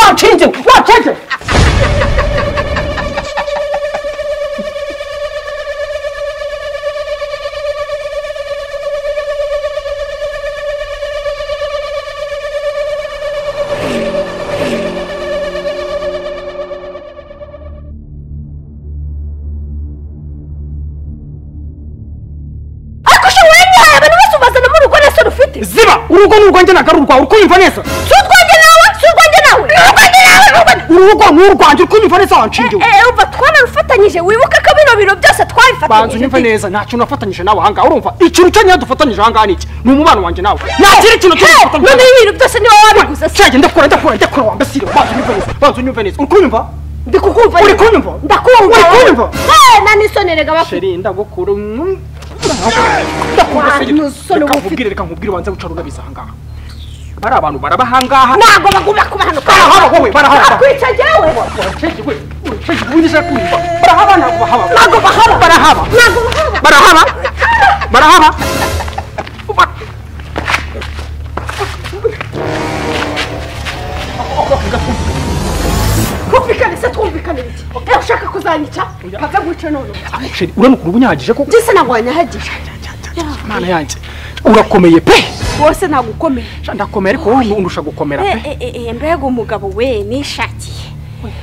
not changing, not changing. ariko usha wanyihaye abantu bose ubazana mu rugo nese rufite ziba urugo ni urwanjye ntabwo ari urwawe urikunyumva neza si urwanjye nawe si urwanjye nawe ni urwanjye nawe ni urwanjye urugo ni urwanjye urikunyumva neza wanshingiwe eee umva twararufatanyije wibuke ko bino bintu byose banza twabifatanyije unyumve neza nta kintu nafatanyije nawe ahangaha urumva ikintu cyonyine dufatanyije ahangaha ni iki ni umubano wanjye nawe nta kindi kintu cyonyine dufatanyije none ibintu byose niba wabiguze se cyangwa ndakura ndakura ndakura wambasire banza unyumve neza banza unyumve neza urikunyumva ndi kukumva uri nyine. kunyumva ndakumva uri kunyumva eee nta n'isoni rega bafite sheri ndagukura mm, ndakumva Wa, nusore seri reka uba ufite- nkubwire reka nkubwire ubanza wicara unabiza ahangaha bari abantu baraba ahangaha ntabwo bagomba kubahanuka barahaba wowe barahaba bakwica jyewe Uracecekwe, uracecekwe, ubundi ushaka kumva. barahaba ntabwo bahaba ntabwo bahaba barahaba ntabwo bahaba barahaba barahaba twumvikane se twumvikane iki eee ushaka kuzanyica mpabya guca none sheri uranukura ubunyahagije ko ndetse ntabwo wanyahagije imana yanjye urakomeye pe wose ntabwo ukomeye Sha, ndakomeye ariko wowe undusha gukomera pe mbega umugabo we nishakiye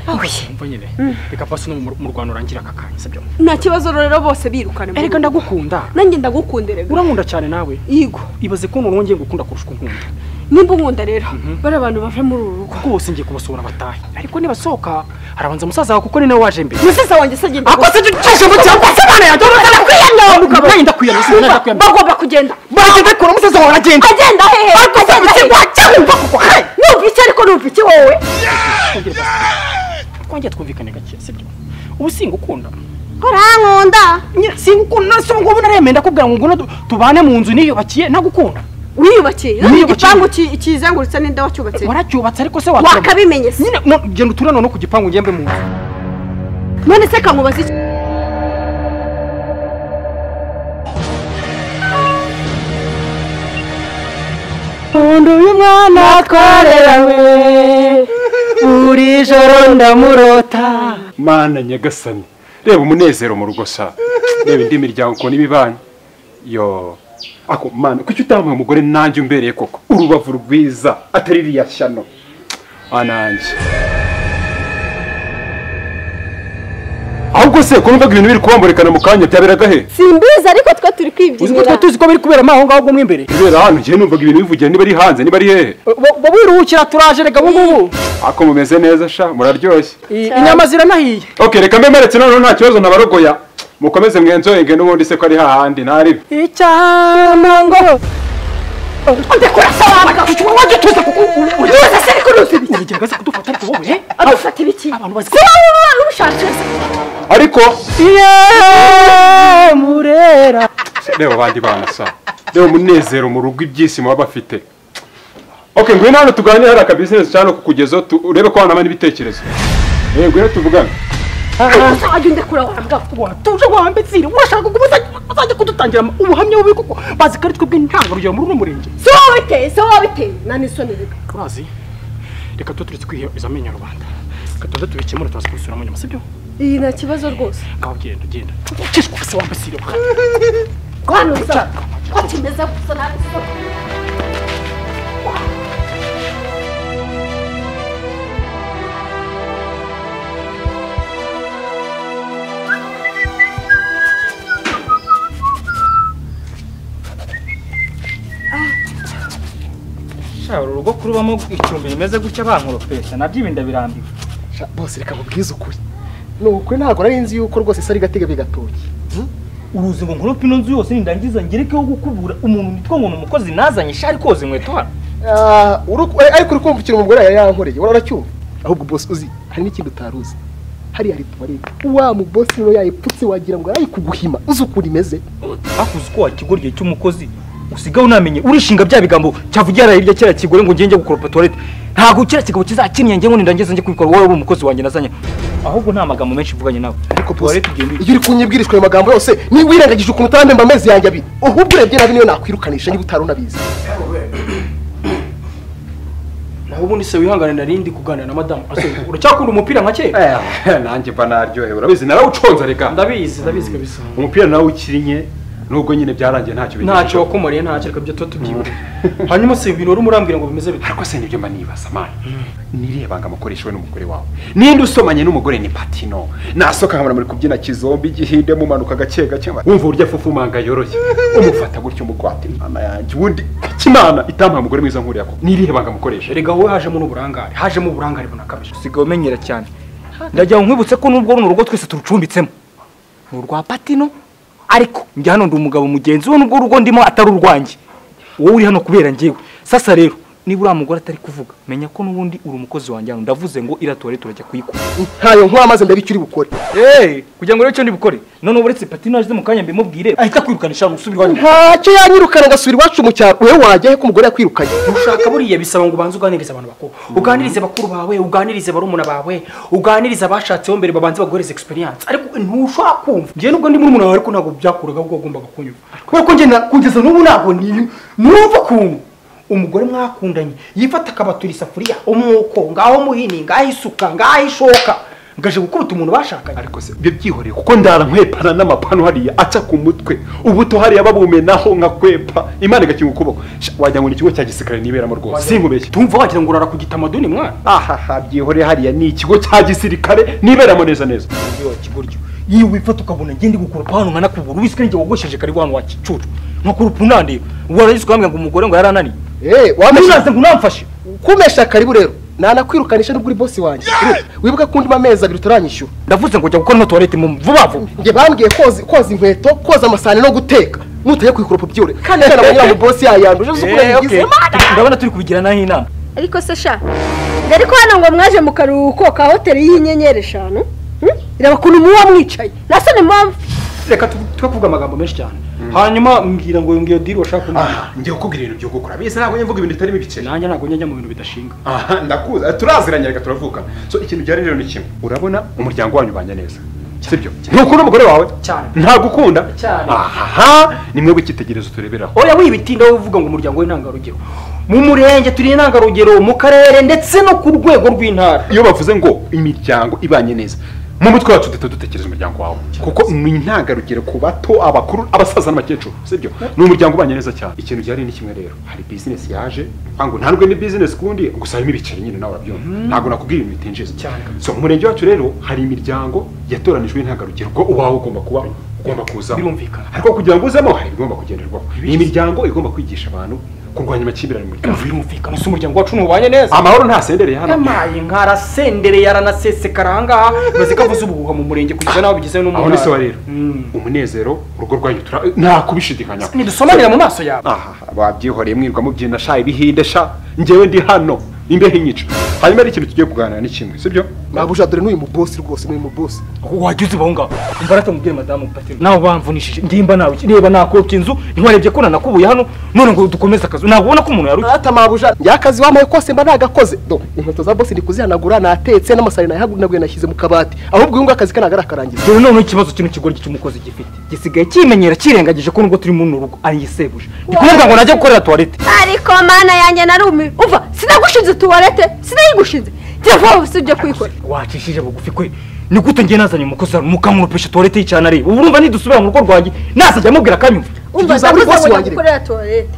oye mva nyine reka pasi no mu- mu rwanda urangire aka kanya sibyo nta kibazo rero bose birukana mu erega rugo. ndagukunda nanjye ndagukunda rega urankunda cyane nawe yigo ibaze ko umuntu wongeye gukunda kurusha uko nkunda nimba unkunda rero bari abantu bava muri uru rugo rwose ngiye kubasura batahe ariko nibasohoka harabanza musaza wawe kuko ni nawe waje mbere umusaza wanjye se agenda akoze icyo gishyamba cyawe akoze imana yanjye urabona ko Kwiyanga. Nagenda kwiyanga, sinagenda Yumva, kwiyanga. bagomba kugenda bagenda kure umusaza wawe aragenda agenda hehe akoze mu kigo cyangwa kuko hayi numva iki ariko numva iki wowe twongeye twumvikane gake sibyo ubu singukunda urankunda Nye- singukunda si ubu ngubu naremeye ndakubwira ngo nguno tu- tubane mu nzu niyubakiye ntagukunda wiyubakiye Niyubakiye. igipangu ki- kizengurutse ninde wacyubatse waracyubatse ariko se wakabimenye se nyine no- genda uture noneho ku gipangu ngembe mu nzu none se kankubaza iki undi uyu mwana twarerewe buri joro ndamurota mana nyagasani reba umunezero mu rugo sa reba indi miryango ukuntu iba ibanye yo ako mana kuki utamuha umugore nanjye umbereye koko urubavu rwiza atari iriya shyano ananjye ahubwo se kumva ko ibintu biri kubamburekana mu kanya byaberaga he simbizi ariko twe turi uzi ko kwibyinira twari tuzi ko biri kuberamo aho ngaho ubwo mo imbere kubera hano njyewe numvaga ibintu bivugira niba ari hanze niba ari hehe Bo- bo wiruhukira turaje reka ubu ngubu ako mumeze neza sha muraryoshye I- inyama ziranahiye ok reka mbe meretse noneho nta kibazo nabarogoya mukomeze mwenzoyenge n'ubundi se ko ari hahandi ntaribe icyamango ndekura se wabaga wajya utuza kuko uruza se ariko ruzi ibiki urugero aza kudufata ariko wowe he? adufata ibiki abantu bazi ko kuba wowe ubishatse wese ariko iyo murera reba abandi bana sa reba umunezero mu rugo ibyisi muba bafite ok ngwino hano tuganire hari akabizinesi cyane kukugezaho tu- urebe ko wanabana ibitekerezo eh ngwino tuvugane gusa wajya undekura wambwa watuje wambitsire urashaka kuba uzajya kudutangira ubuhamya bubi kuko bazi ko ari twebwe ntangarugero muri uno murenge si wowe biteye si wowe biteye nani soni rega turazi reka tuba turetse kwiheza amenyo rubanda reka tuze tubikemura tubaze kubisubiramo nyuma sibyo iyi nta kibazo rwose ngaho genda genda ukishwa se wambitsire kwanuza ko kimeze gusa nabi soni Sha, uru rugo kurubamo icumbi rimeze gutya bankoropesha nabyo ibinda birambiwe Sha, bose reka mubwize ukuri ni ukuri ntabwo nari nzi yuko rwose isa ari gatega bigatoki uruzi ngo nkorope ino nzu yose nindangiza ngerekeho gukubura umuntu nitwa ngo ni umukozi nazanye sha ari koza inkweto hano Ah, uru- eh, ariko uri kumva ikintu umugore yari yankoreye wari uracyumva ahubwo bosi uzi hari n'ikindi utari uzi hariya hari tuwarete wa mubosi niyo yayipfutse wagira ngo yayikuguhima uzi ukuntu imeze hakuze uko wakigura igihe cy'umukozi usigaho unamenye urishinga bya bigambo cyavugira yaraye hirya kera kigore ngo njye njye gukoropa tuwarete ntabwo kera kigabo kizakinnye njye ngo nindangiza njye kubikora wowe uri umukozi wanjye nazanye ahubwo nta magambo menshi mvuganye nawe ariko bosi tuwarete ugenda iyo uri kunyibwirizwa ayo magambo yose niba wirengagije ukuntu utarandemba amezi yanjye abiri ahubwo urebye nabi niyo nakwirukanisha niba utari unabizi naho ubundi se wihangane narindi kuganira na madamu asore uracyakunda umupira nka kera Eh, nanjye mba naryohewe urabizi narawuconze reka ndabizi ndabizi kabisa umupira nawe ukinnye nubwo nyine byarangiye ntacyo ntacyo wakumariye ntacyo reka byo tuba tubyibure hanyuma si ibintu wari umurambwira ngo bimeze bite ariko se nibyo mba nibaza mani niriye banga mukoreshwe n'umugore wawe ninde usomanye n'umugore ni patino nasoka nkabona muri kubyina kizombi igihinde mumanuka gake gake wumva uburyo afufumanga yoroye umufata gutyo umugwate mama yanjye ubundi imana itamuha umugore mwiza nk'uriya koko nirihe banga mukoresha erega wowe hajemo n'uburangare hajemo uburangare bunakabije usigaye umenyera cyane ndagira ngo nkwibutse ko nubwo runo rugo twese turucumbitsemo ni urwa patino ariko njya hano ndi umugabo mugenzi we nubwo urugo ndimo atari urwanjye wowe uri hano kubera njyewe sasa rero niba uriya mugore atari kuvuga menya ko n'ubundi uri umukozi wanjye hano ndavuze ngo iratore turajya kuyikura ntayo nkwa maze mbere icyo uri bukore eee kugira ngo rero icyo ndibukore none uretse patino aje mu kanya mbimubwire ahita kwirukanisha hano usubira iwanyu ntacyo yanyirukana ngasubira iwacu mu cyaro wewe wajya he ko umugore yakwirukanye ushaka buriya bisaba ngo ubanze uganirize abantu bakuru uganirize bakuru bawe uganirize barumuna bawe uganirize abashatseho mbere babanze baguhereze experience ariko ntushobora kumva njye nubwo ndi murumuna wawe ariko ntabwo byakuraga ahubwo wagombaga kunyumva kubera ko njye na- kugeza n'ubu ntabwo ni- numva ukuntu umugore mwakundanye yifata akabatura isafuriya umwuko ngaho muhini ngaho isuka ngaho ishoka ngaje gukubita umuntu bashakanye ariko se ibyo byihoreye kuko ndara nkwepana n'amapanu hariya aca ku mutwe ubuto hariya babumenaho nkakwepa imana igakinga ukuboko Sha, wagira ngo ni ikigo cya gisirikare niberamo rwose sinkubeshye tumva wagira ngo urara ku gitamaduni mwana ahaha byihoreye hariya ni ikigo cya gisirikare niberamo neza neza umubyeyi wa kiburyo iyo wifata ukabona ngende gukoropa hano nkanakubura ubiswe n'ijye wogosheje karibu hano wakicucu nkakoropa unandeba waragize ukambwira ngo umugore ngo yarananiye eee ntunaze ngo unamfashe kumesha karibu rero nanakwirukanisha nubwo uri bosi wanjye wibuke ko undimo amezi abiri utaranyishyura ndavuze ngo jya gukora ino tuwarete mu vuba vuba njye bambwiye koza koza inkweto koza amasahani no guteka mutajya ku ikoropo byore kandi cyane abanyura mu bosi yayanduje uzi ukuntu yayigize ndabona turi kubigiranaho inama ariko se sha dore ko hano ngo mwaje mu karuhuko ka hoteli y'inyenyeri eshanu hmm? reba ukuntu muba mwicaye nasone muba reka twe kuvuga amagambo menshi cyane hanyuma mbwira ngo ngiyo diri washaka kumenya njye kukubwira ibintu byo gukora biza ntabwo njya mvuga ibintu bitarimo ibiceri nanjye ntabwo njya mu bintu bidashinga aha ndakuza turaziranye reka turavukana so ikintu byari rero ni kimwe urabona umuryango wanyu ubanye neza sibyo ntukunda umugore wawe Cyane. ntagukunda Cyane. aha ni mwebwe icyitegererezo tureberaho oya wibitinda wowe uvuga ngo umuryango w'intangarugero mu murenge turi intangarugero mu karere ndetse no ku rwego rw'intara iyo bavuze ngo imiryango ibanye neza mu mutwe wacu duhita dutekereza umuryango wawe kuko ni intangarugero ku bato abakuru abasaza n'abakecuru sibyo ni umuryango ubanye neza cyane ikintu byari ni kimwe rero hari bizinesi yaje ngo ntandwe ni bizinesi kundi gusa harimo ibiceri nyine nawe urabyumva ntabwo nakubwira ibintu bitinjiza Cyane. so mu murenge wacu rero hari imiryango yatoranijwe intangarugero ubwo uwawe ugomba kuba ugomba kuzamo Birumvikana. ariko kugira ngo uzemo hari ibigomba kugenderwaho ni imiryango igomba kwigisha abantu kurwanya amakimbirane mu muryango birumvikana si umuryango wacu ntubanye neza amahoro ntasendereye hano yamaye nkarasendereye aranasesekara ahangaha maze ko avuze ubuhuha mu murenge kugeza n'aho bigeze no mu aho ni so ntara rero umunezero urugo rwanyu tura nta kubishidikanyaho ntidusomanira mu maso yawe aha babyihoreye mwirwa mubyina sha ibihinde sha njyewe ndi hano imbeho inyica hanyuma hari ikintu tugiye kuganira ni kimwe sibyo nabuja dore n'uyu mu bosi rwose n'uyu mu bosi wajya uzibaho ngaho imbaraga mubwire madamu patino nawe bamvunishije ndimba nawe reba nakopye inzu ntiwarebye ko nanakubuye hano none ngo dukomeze akazi ntabwo ubona ko umuntu yarushye ata mabuja njya akazi wambaye kose mba nagakoze do inkweto za bosi ndi kuzihanagura natetse n'amasahani nayahanaguye nashyize mu kabati ahubwo uyu nguyu akazi ke ntabwo arakarangiza dore noneho ikibazo kino kigoryi cy'umukozi gifite gisigaye kimenyera kirengagije ko nubwo turi mu rugo ayisebuje ndi kuvuga ngo najya gukorera tuwarete ariko mana yanjye narumi umva sinagushinze tuwarete sinayigushinze telefone usibye kuyikora wacishije bugufi kwe ni gute njye nazanye umukozi hano mukamurupesha tuwarete y'icyana areba ubu urumva nidusubira mu rugo rwanjye nazajya amubwira akanyumva umva Kugeza uri ndavuze bosi ngo wanjye. nyagukorera tuwarete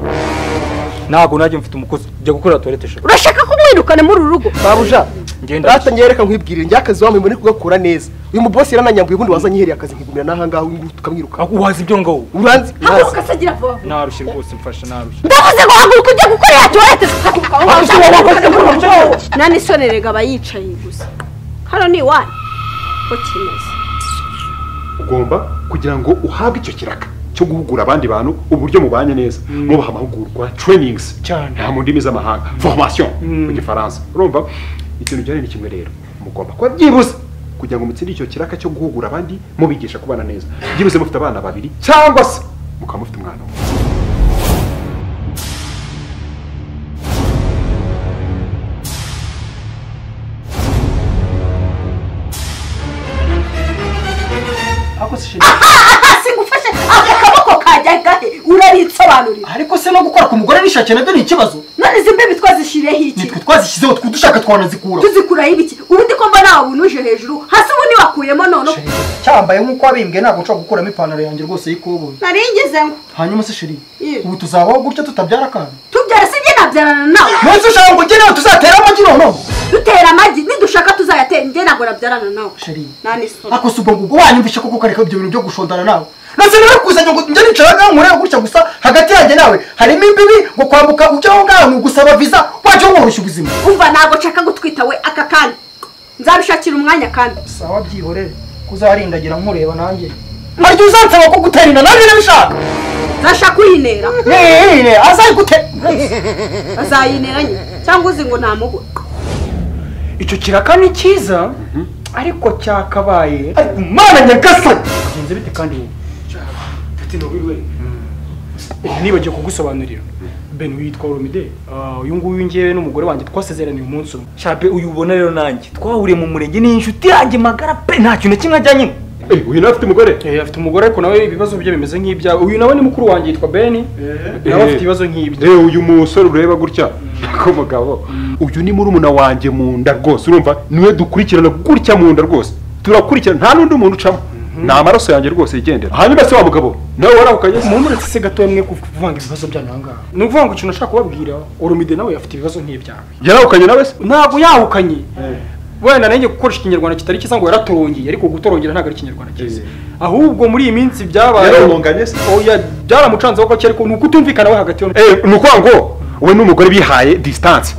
ntabwo najya mfite umukozi njya gukorera tuwarete shaka urashaka ko mwirukane muri uru rugo mabuja Ngenda. data nyereka nkwibwirire njya akazi wambaye mbone kugakura neza uyu mu bosi yarananyambuye ubundi wazanyiheriye akazi nkigumira n'ahangaha uyu nguyu tukamwiruka ahubwo wazi ibyo ngaho uranzi haguruka se gira vuba vuba narushye rwose mfasha narushye ndavuze ngo haguruka ujye gukorera tuwarete haguruka aho Haguruka, haguruka, haguruka, haguruka. ngaho nani sone rega aba yicaye gusa hano ni iwanyu ko kimeze ugomba kugira ngo uhabwe icyo kiraka cyo guhugura abandi bantu uburyo mubanye neza mubaha amahugurwa trainings Cyane. nta mu ndimi z'amahanga formation mu gifaransa urumva ikintu byari ni kimwe rero mugomba kuba byibuze kugira ngo mutsinde icyo kiraka cyo guhugura abandi mubigisha kubana neza byibuze mufite abana babiri cyangwa se mukaba mufite umwana umwe ako si aha aha singufashe aka kaboko kajya gahe uraritsoba nsobanurira ariko se no gukora ku mugore n'ishake nabyo ni ikibazo none izi mbibi twazishiriyeho iki nitwe twazishyizeho twe dushaka twanazikura tuzikuraho ibiki ubundi ko mbona wabunuje hejuru hasi ubundi wakuyemo none Sheri, cyambaye nk'uko wabimbwe ntabwo nshobora gukuramo ipantaro yanjye rwose y'ikoboyi nari ngeze ngo hanyuma se sheri Ye. ubu tuzabaho gutya tutabyara akana tubyara sinjye nabyarana nawe munsi ushaka ngo ugere tuzatera amagi noneho dutera amagi nidushaka tuzayatera njye ntabwo nabyarana nawe sheri nta n'isoni ako si ubwo ngubwo wanyumvishe koko ukareka ibyo bintu byo gushondana nawe nase rero kuzanye ngo njye nicaraga nkureba gutya gusa hagati yanjye nawe harimo imbibi ngo kwambuka ujya aho ngaho ni ugusaba viza wajya woroshya ubuzima umva ntabwo nshaka gutwita we aka kanya nzabishakira umwanya kandi sawa byihorere kuzarindagira nkureba nanjye harya uzansaba ko gutera inda nanjye nabishaka nzashaka uyinera nene azayigute azayinera nyine cyangwa uzi ngo ntamubura icyo kiraka ni cyiza ariko cyakabaye ariko umwana nyagasani bigenze bite kandi wowe ati nobirwe nibagiye kugusobanurira ben witwa Romide Ah, uyu nguyu ngewe n'umugore wanjye twasezeraniye umunsi umwe shape uyu ubona rero nanjye twahuriye mu murenge ni inshuti yanjye magara pe nta kintu na kimwe ajyanye Eh, uyu nawe afite umugore Eh, afite umugore ariko nawe ibibazo bye bimeze nk'ibyawe uyu nawe ni mukuru wanjye yitwa Ben nawe afite ibibazo nk'ibyo reba uyu musore ureba gutya ko mugabo uyu ni murumuna wanjye mu nda rwose urumva niwe dukurikirana gutya mu nda rwose turakurikirana nta n'undi muntu ucamo ni amaraso yanjye rwose yigendera hanyuma se wa mugabo nawe warahukanye se mumuretse se gatoya mwe kuvanga ibibazo byanyu aha ngaha ni ukuvuga ngo ikintu nashaka kubabwira Oromide nawe afite ibibazo nk'ibyawe yarahukanye nawe se ntabwo yahukanye wenda nanjye gukoresha ikinyarwanda kitari cyiza ngo yaratorongeye ariko gutorongera ntabwo ari ikinyarwanda cyiza ahubwo muri iyi minsi byabaye Yararonganye se? oya byaramucanzeho gake ariko ni ukutumvikana we hagati yo Eh, ni ukuvuga ngo we n'umugore bihaye disitanse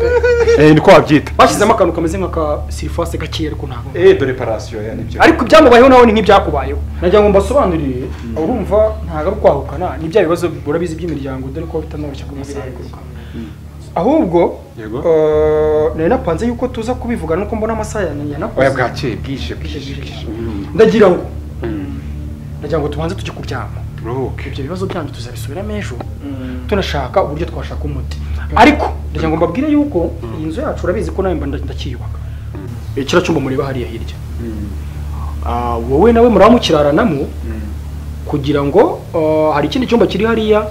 ni ko wabyita bashyizemo akantu kameze nk'aka sirifase gakeya ariko ntabwo preparation ya nibyo ariko ibyamubayeho nawe ni nk'ibyakubayeho nagira ngo mbasobanurire urumva ntabwo ari ukwahukana ni bya bibazo urabizi by'imiryango dore ko bitanoroshye kubisaha ahubwo Yego. eh, nari napanze yuko tuza kubivugana nuko mbona amasaha yananiye oya yanakoze bwakeye bwije bwije bwije Mm. ndagira ngo Mm. nagira ngo tubanze tujye kuryama turuhuke ibyo bibazo byanyu tuzabisubiramo ejo tunashaka uburyo twashaka umuti ariko ndagira ngo mbabwire yuko iyi nzu yacu urabizi ko nawe mba nda- ndakiyubaka Eh, kiriya cyumba mureba hariya hirya Ah, wowe nawe muraba mukiraranamo kugira ngo ah, hari ikindi cyumba kiri hariya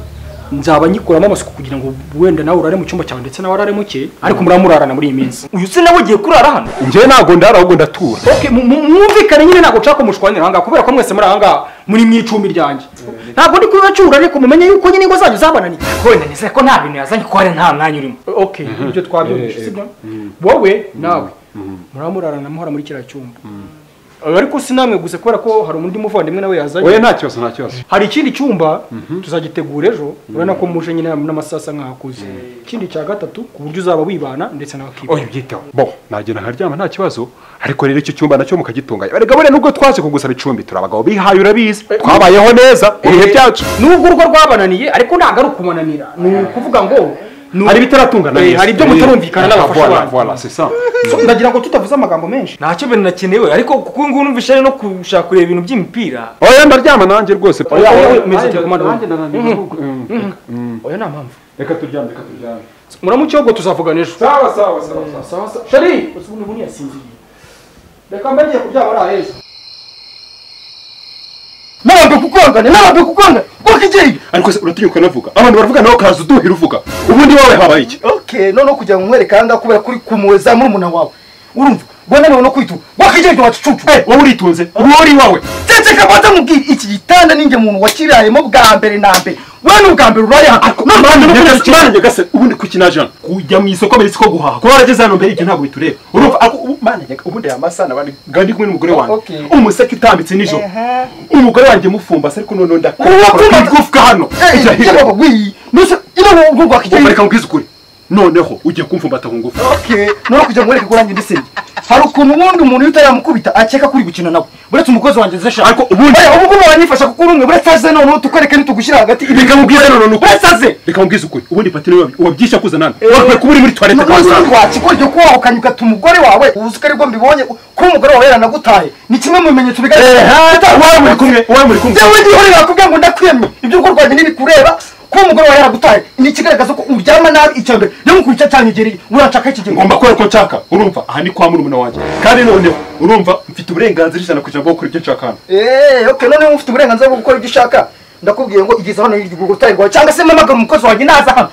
nzaba ngikuramo amasuku kugira ngo wenda nawe urare mu cyumba cyawe ndetse nawe arare muke ariko muraba murarana muri iyi minsi uyu se nawe ugiye kurara hano njyewe ntabwo ndara ahubwo ndatura Okay, mu- mu- mwumvikane nyine ntabwo nshaka ko mushwanira ahangaha kubera ko mwese muri ahangaha muri mu icumbi ryanjye ntabwo ndi kubibacyura ariko mumenye yuko nyine ingo zanyu zabananiye wowe nanizere ko nta bintu yazanye ko hari nta mwanya urimo okay ibyo twabyumvise sibyo wowe nawe muraba murarana muhora muri kiriya cyumba ariko si namwe gusa kubera ko hari undi muvandimwe nawe oya yazanye nta kibazo nta kibazo hari ikindi cyumba tuzagitegura ejo urabona ko muje nyine n'amasaha asa nk'aho akuze ikindi cya gatatu ku buryo uzaba wibana ndetse nawe akibana oya ubyiteho bo nagenda nkaryama nta kibazo ariko rero icyo cyumba nacyo mukagitunganya erega buriya nubwo twaje kugusaba icumbi turi abagabo bihaye urabizi twabayeho neza mu bihe byacu nubwo urwo rwabananiye ariko ntabwo ari ukubananira ni ukuvuga ngo ni hari ibitaratungana Eh, neza. hari ibyo mutarumvikana Eh, n'abafasha voilà, banyu. voilà, c'est ça. So, ndagira ngo tutavuze amagambo menshi ntacyo bintu nakenewe ariko kuko ubu ngubu numvise ari no gushaka kureba ibintu by'imipira oya ndaryama nanjye rwose Oya, oya, oya, Nanjye- nanjye- nanjye nanjye- Mhm. oya nta mpamvu reka turyame reka turyame muramuke ahubwo tuzavugana ejo sawa sawa sawa sawa sawa sawa sheri ubu ngubu ntiyasinziriye reka mba ngiye kuryama ari aheza ntabwo kukongana ntabwo kukongana kuko igihe ariko se uratinyuka navuga abantu baravuga nawe ukaza uduhira uvuga ubundi wowe habaye iki okay noneho kugira ngo nkwereke ahangaha kubera kuri kumureza murumuna wawe urumva rwananiwe no kwituma wakigereke wacucu wowe uritunze wowe uri iwawe ndetse kabanza mubwira iki gitanda ninjye muntu wakirayemo bwa mbere na mbere we ni ubwa mbere uraye hano mwana nyagasani mwana nyagasani ubundi kuki naje hano kujya mu isoko mbere siko guhaha kuba warageze hano mbere ibyo ntabwo bitureba urumva ariko ubu- mwana nyagasani ubundi aya masana bari ngandi kumwe n'umugore wanjye Okay. umuseke utambitse nijoro umugore wanjye mufumbase ariko noneho ndakora Uwo wapfumbatse- igufwa hano ijya hirya ubu uraye reka nkubwize ukuri noneho ugiye kumfumbata ku ngufu Okay, no kujya mwereka kurangira ndisenge. Hari ukuntu ubundi umuntu iyo utarayamukubita akeka kuri gukina nawe. Buretse umukozi wanjye nze shaka. ariko ubundi Oya, ubu ngubu wanyifasha kuko uri umwe buretse aze noneho tukwereke nitugushyira hagati reka nkubwize noneho nuko Buretse aze. reka nkubwize ukuri ubundi pati niwe wabi- wabyisha kuza nani wakwiye kuba uri muri toilette kwa muganga. ryo kuba wahukanye ugata umugore wawe uzi ko aribwo mbibonye kuba umugore wawe yaranagutaye ni kimwe mu bimenyetso bigaragara wowe muri kumwe wowe muri kumwe njyewe ndihore nakubwira ngo ndakwemye ibyo gukora rwanjye ntibikureba kuba umugore wawe yaragutaye ni ikigaragaza ko uryama nabi icya mbere niyo mukwica cyanyegereye uranshaka iki gihe ngomba kubera ko nshaka urumva aha ni kwa murumuna wanjye kandi noneho urumva mfite uburenganzira ijana kugira ngo bwo gukora ibyo nshaka hano eee ok noneho ufite uburenganzira bwo gukora ibyo ushaka ndakubwiye ngo igeze hano hirya ugugu utayirwaye cyangwa se mpamagara umukozi wanjye naza hano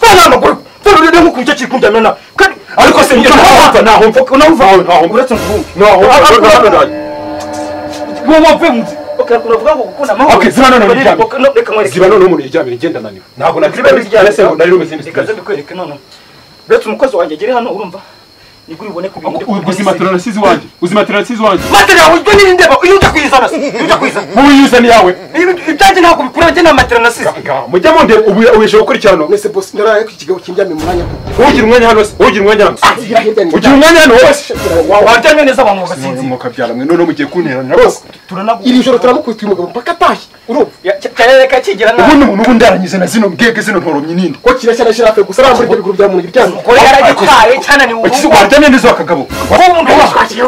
fana amaguru fana urebe nk'uko icyo kiri kunjyana na kandi ariko se njye ntahumva ntahumva ntahumva uretse nk'ubu wowe wapfe munsi uravuga ngo gukunda amahoro Okay, ziba none uryamye. reka nkwereke ziba none umuntu yiryamye ngenda naniwe ntabwo ziba nakiryamye biryamye ese ngo nari rumeze reka n'ikibazo nze mbikwereke noneho uretse umukozi wanjye agere hano urumva nibwo uribone ku bintu ubuzima turanasize iwanjye ubuzima turanasize iwanjye matera yawe ubwo n'irindi ndeba iyo ujya kuyizana se iyo ujya kuyizana wowe iyo uzana iyawe Ibi- ibyanjye ntabwo bikura njye nta matera nasize Ga- mujya mundeba ubu ubesheje gukurikirana mwese bosi ndaraye ku kigabo kindyamye mu mwanya kuko ugira umwanya hano se ugira umwanya hano ngira hirya ni ugira umwanya hano wowe se waryamye neza abantu bagasinzira mwuka byaramwe noneho mugiye kunteranira bose iri joro turamukubita umugabo mpaka atashye urumva cyarereka kigira nabi ubundi umuntu ubu ndaranyuze na zino mbwebwe zino ntoromyi nini ko kirashya na shirafe gusa arambura ibyo biguru bya muntu iryamye ko yaragitwaye cyane ni wakize ubu waryamye neza wakagabo ko umuntu washakira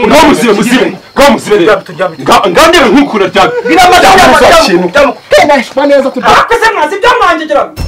ngaho muzibe muzibe ngaho muzibe rero Nga- ngaho ndebe nk'ukuntu aryamye biramaze Nta kintu. byamuka tena neza tubyara akase ntazi byamuhangegera